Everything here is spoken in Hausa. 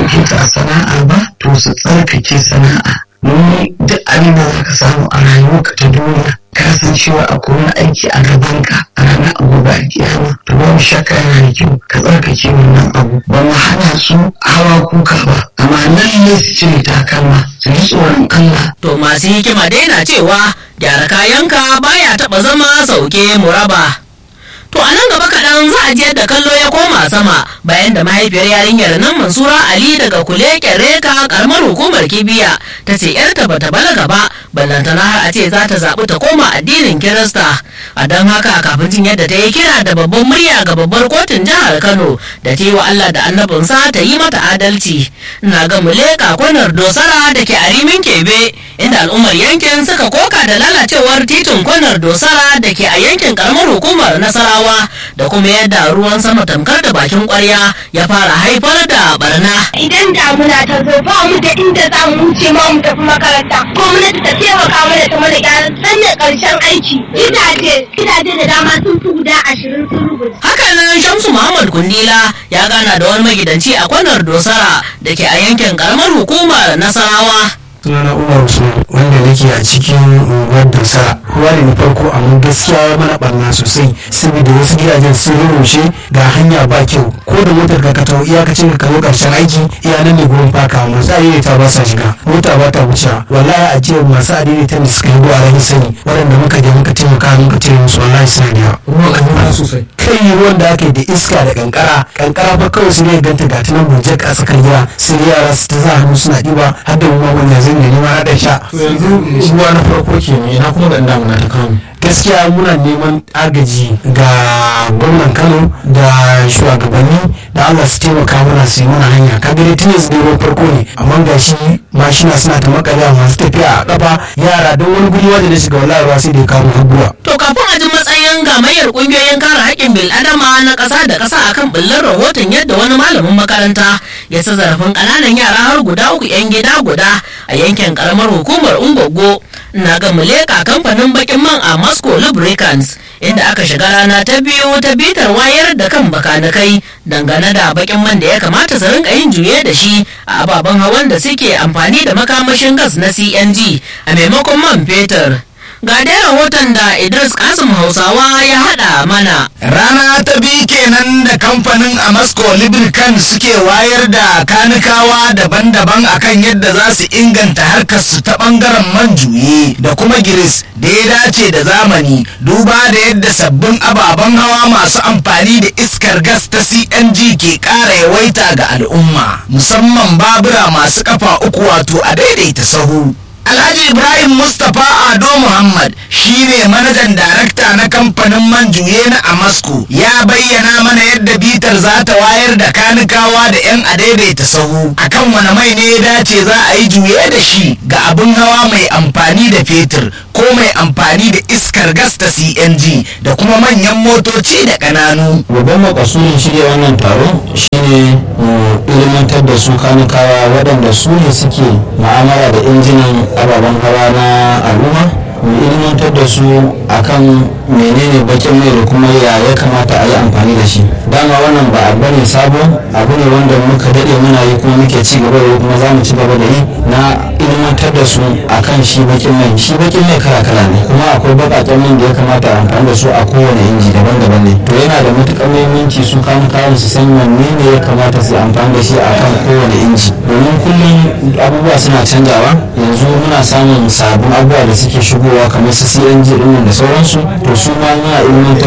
ɗauke ta a sana'a ba to su tsarkake sana'a domin duk abin da za ka samu a rayuwarka ta duniya ka san cewa akwai wani aiki a gabanka a ranar gobe a kiyama to babu shakka yana da kyau ka tsarkake wannan abu ba mu hana su hawa kuka ba amma lalle su cire takalma su ji tsoron Allah To masu hikima dai na cewa gyara kayanka baya taɓa zama sauke muraba. To a nan gaba kaɗan za a ji yadda kallo ya koma sama bayan da mahaifiyar yarinyar nan Mansura Ali daga kule reka karamar hukumar Kibiya ta ce yarta bata balaga ba ballantana har a ce za ta zaɓi ta koma addinin Kirista. A don haka kafin jin yadda ta yi kira da babban murya ga babbar kotun jihar Kano da ta yi wa Allah da annabinsa ta yi mata adalci. Ina ga muleka kwanar dosara da ke a rimin kebe inda al'ummar yankin suka koka da lalacewar titin kwanar dosara da ke a yankin karamar hukumar Nasarawa. ruwa da kuma yadda ruwan sama tamkar da bakin kwarya ya fara haifar da barna. Idan damuna ta zo ba mu da inda za mu wuce ma mu tafi makaranta. Gwamnati ta taimaka mana ta mana gyara sanya karshen aiki. Gidaje, gidaje da dama sun fi guda ashirin sun rubuta. Hakanan Shamsu Muhammad Kundila ya gana da wani magidanci a kwanar Dosara da ke a yankin karamar hukumar Nasarawa. sunana umar usman wanda nake a cikin unguwar dusa ruwa ne na farko amma gaskiya ya mana barna sosai saboda wasu gidajen sun rurrushe ga hanya ba kyau ko da motar ka ka taho iyakacin ka kawo karshen aiki iya nan ne gurin faka masu adaidaita ba sa shiga mota ba ta wuce wallahi a jiya masu adaidaita ne suka yi ruwa ran sani waɗanda muka je muka taimaka muka tare musu wallahi suna da yawa ruwan an yi sosai kai ruwan da aka yi da iska da kankara kankara ba kawai su ne ganta ga tunan burjek a tsakar gida sai yara su ta za hannu suna ɗiba har da ruwa wanda zai da nima na ɗan sha to yanzu ruwa na farko ke ne ina kuma da damuna ta kawo gaskiya muna neman agaji ga gwamnan kano da shugabanni da allah su taimaka mana su yi mana hanya kaga dai tun yanzu dai ruwan farko ne amma ga shi mashina suna ta makalewa masu tafiya a kafa yara don wani guri wanda na shiga wallahi ruwa sai da ya kawo har guwa To kafin a ji matsayin gamayyar kungiyoyin kare haƙƙin bil'adama na ƙasa da ƙasa akan ɓullar rahoton yadda wani malamin makaranta ya sa zarafin ƙananan yara har guda uku 'yan gida guda a yankin ƙaramar hukumar Ungogo. Na ga muleka kamfanin bakin man a Moscow Lubricants inda aka shiga rana ta biyu ta bitar wayar da kan bakanikai dangane da bakin man da ya kamata su rinka yin juye da shi a ababen hawan da suke amfani da makamashin gas na CNG a maimakon man fetur. Ga dai rahoton da Idris Kasim Hausawa ya haɗa mana. Rana ta biyu kenan da kamfanin Amasco Lubricant suke wayar da kanikawa daban-daban akan yadda za su inganta harkar su ta bangaren man juye da kuma giris da ya dace da zamani duba da yadda sabbin ababen hawa masu amfani da iskar gas ta CNG ke ƙara yawaita ga al'umma musamman babura masu kafa uku wato a daidaita sahu. Alhaji Ibrahim Mustapha Ado Muhammad shine manajan darakta na kamfanin man juye na Amasco ya bayyana mana yadda bitar za ta wayar da kanikawa da 'yan adaidaita sahu akan wani mai ne ya dace za a yi juye da shi ga abin hawa mai amfani da fetur ko mai amfani da iskar gas ta CNG da kuma manyan motoci da ƙananu. babban makasudin shirya wannan taro shine mu ilimantar da su kanikawa waɗanda su ne suke ma'amala da injinan ababen hawa na al'umma mu ilimantar da su akan menene bakin mai da kuma ya ya kamata a yi amfani da shi dama wannan ba abu ne sabo abu ne wanda muka daɗe muna yi kuma muke ci gaba da yi kuma za mu ci gaba da yi na ilimantar da su akan shi bakin mai shi bakin mai kala kala ne kuma akwai baƙaƙen man da ya kamata a amfani da su a kowane inji daban-daban ne to yana da matuƙar muhimmanci su kawo kayan su san wanne ne ya kamata su amfani da shi akan kowane inji domin kullum abubuwa suna canjawa yanzu muna samun sabbin abubuwa da suke shigowa kamar su CNG ɗin da sauransu to su ma muna ilimantar